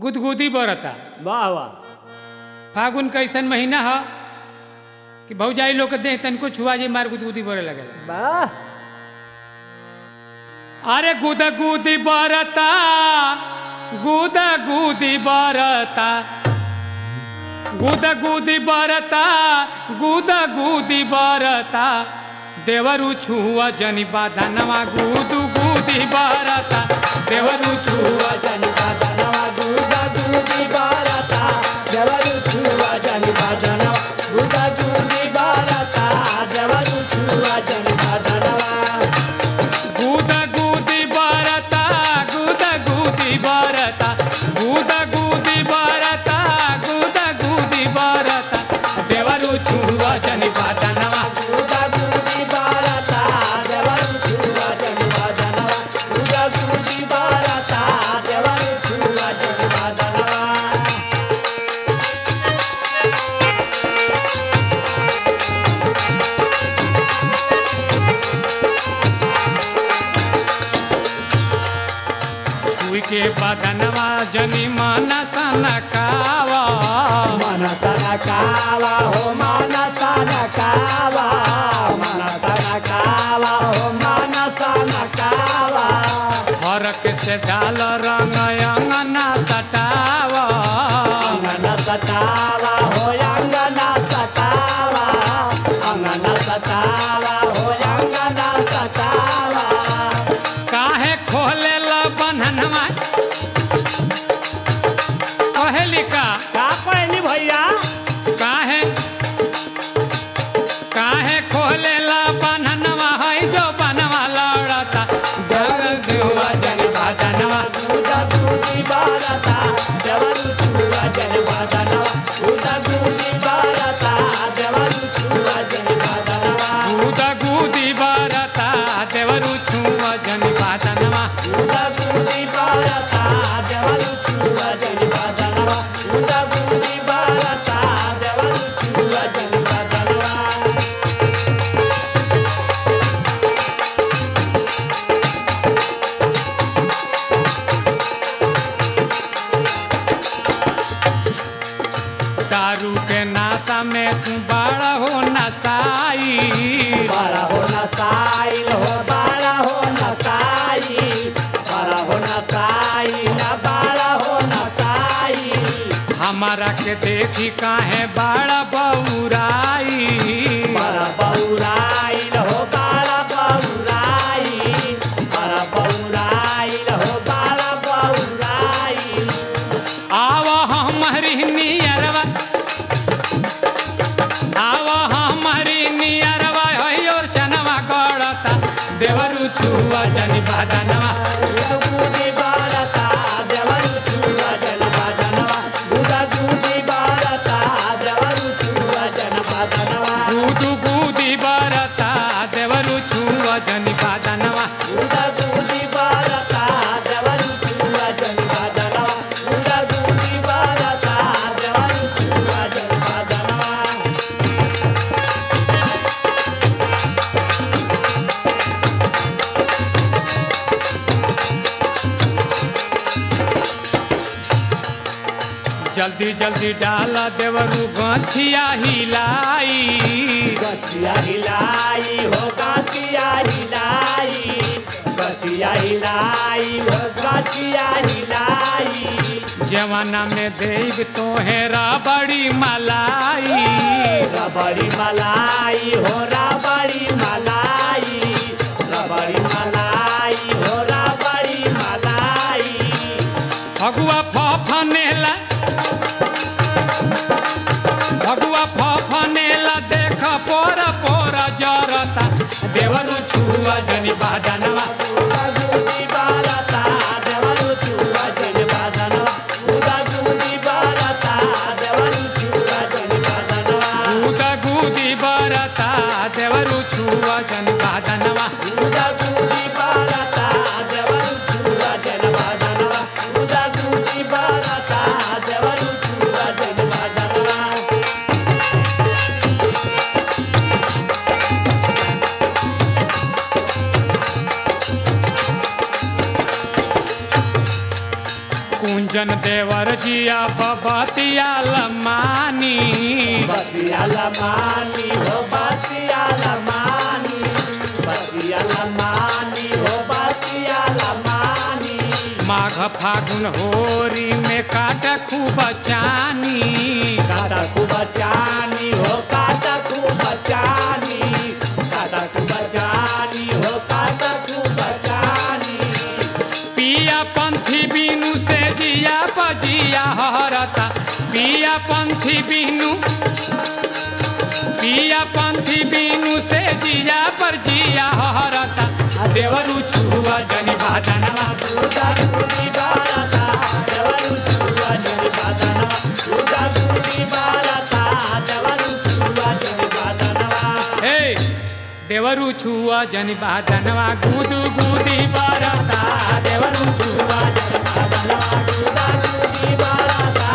गुदगुदी बरता वाह वाह फागुन कैसन महीना ह कि भौजाई लोग के देह तनिको छुआ जे मार गुदगुदी बरे लगेला वाह अरे गुदगुदी बरता गुदगुदी बरता गुदगुदी बरता गुदगुदी बरता देवरु छुआ जनि बाधनवा गुदु गुदी बरता देवरु छुआ जनि बाधनवा गुदा गुदी बारता जवरु छुआ जनि बाधनवा गुदा गुदी बारता जवरु छुआ जनि बाधनवा गुदगुदी बरता गुदगुदी बरता गुदगुदी बरता गुदगुदी बरता देवरु छुआ जनि बाधनवा गुदा गुदी बारता जवरु छुआ जनि बाधनवा गुदा गुदी बारता जवरु छुआ जनि बाधनवा छुई के बदनवा जनि मन सनकावा मनसन कावा हो मनसन कावा मनसन कावा हो मनसन कावा फरक से डाल रंग अंगना सटावा अंगन सतावा हो अंगन सतावा अंगन सतावा हो अंगन सतावा काहे खोले ल बन्हनवा कहली का का कहनी भैया काहे काहे खोले ल बन्हनवा है जो बनवा लड़ता जग देवा जन बदनवा उदा दूधी बारता जवरु छुआ जन बादनवा उदा दूधी बारता जवरु छुआ जन बादनवा गुद गुदी बरता देवरु छुआ जन बदनवा उदा दूधी बारता जवरु छुआ जन बादनवा उदा दूधी बारता जवरु छुआ जन बादनवा दारू के नाशा में तू बड़ा हो नसाई बारा हो नसाइल हो बारा हो नसाई बारा हो नसाई ना बारा हो नसाई हमारा के देखी काहे बड़ा बौराई बारा बौराइल हो बारा बौराइल बारा बौराइल हो बारा बौराइल आव हमारी नियरवा आव हमारी नियरवा और चनवा गड़ता देवरु छुआ जनि बदनवा गुदी बारता देवरु छुआ जन बादनवा गुदा गुदी बारता देवरु छुआ जन बादनवा गुदु गुदी बरता देवरु छुआ जनि बदनवा गुदा गुदी बारता देवरु छुआ जन बादनवा गुदा गुदी बारता देवरु छुआ जन बादनवा जल्दी जल्दी डाला देवरु गछिया हिलाई गछिया हिलाई हो गछिया हिलाई गछिया हिलाई हो गछिया हिलाई जवाना में देव तोहेरा बड़ी मलाई रबड़ी मलाई हो रबड़ी मलाई रबड़ी मलाई हो रबड़ी मलाई फगुआ फनेला फगुआ फनेला देख पोर पोर जरता देवरु छुआ जनि बादनवा उदा गुदी बारता देवरु चूड़ा जन बादनवा उदा गुदी बारता देवरु चूड़ा जन बादनवा गुदा गुदी बरता देवरु छुआ जनि बादनवा उदा गुदी बारता देवरु चूड़ा जन बादनवा उदा गुदी बारता देवरु चूड़ा जन बादनवा अंजन देवर जिया बबतिया लमानी बतिया लमानी हो बतिया लमानी बतिया लमानी हो बतिया लमानी माघ फागुन होरी में काट खूब चानी काटा खूब चानी हो काटा खूब चानी काटा खूब चानी हो काटा खूब चानी पिया पंथी बिनु से जिया बजिया हरता पिया पंथी बिनु पिया पंथी बिनु से जिया पर जिया हरता देवरु छुआ जनि बादनवा दूधा दूधी बारता देवरू छुआ जन बादनवा दूधा दूधी बारता देवरू छुआ जन बादनवा हे देवरु छुआ जनि बादनवा गुदु गुदी बरता देवरू छुआ जन बादनवा दूधा दूधी बारता